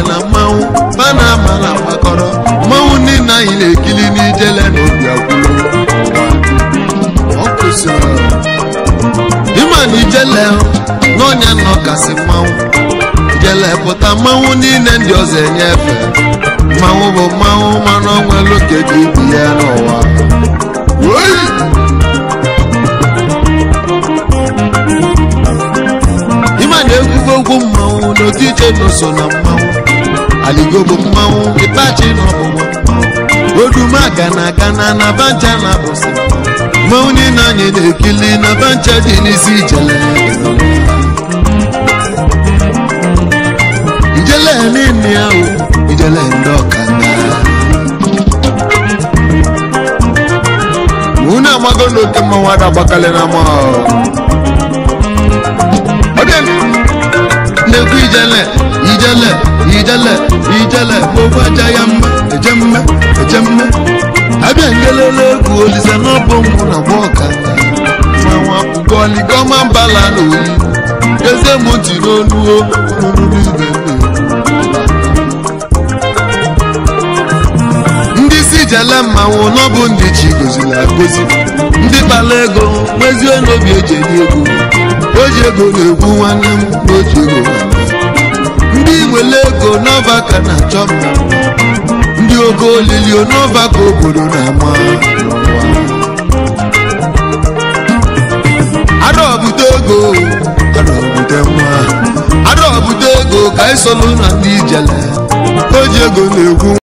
na mmanwụ ba na ama na mgbakọrọ mmanwụ niile anyị na-ekili n'ijele na obi akwụrụ ọ kwụsịrị ịma na ijele n'ọnya nọ kasị mmanwụ ijele pụta mmanwụ niile ndị ọzọ enye efe mmanwụ bụ mmanwụ mana onwelu ka eji ibi ya n'ụwa Woi! ịma na egwugo ogwu mmanwụ n'otu iche na so na mmanwụ aligo bụ mmanwụ ịtachi na ọbụbụ mmanwụ odumaga na aga na na bancha na abụsị mmanwụ niile anyị na-ekili na bancha dị n'isi ijele ijele niile ya o ijele ndị ọkanga unu amago n'oke mmanwụ ada gbakalị na ama na-ekwu ijele ijele ijele ijele gbogbo aja ya mma eje mma eje mma abịa ngelele egwu olise n'ọbụ mụ na gba ọkanga mmanwụ akwụkwọ ligoma mbala na oyi eze m ntị n'onu o n'onu ibe ndị si jele mmanwụ n'ọbụ ndị chi goziri agozi ndị kpara ego nwezie n'obi eji enye ego oji ego na-egwu nwanne m n'oji ego ndị wele ego n'ọba ka na-achọ mma ndị ogo olili n'ọba ka obodo na-ama adọbute ego adọbute nwa adọbute ego ka anyị solu na ndị ijele oji ego na-egwu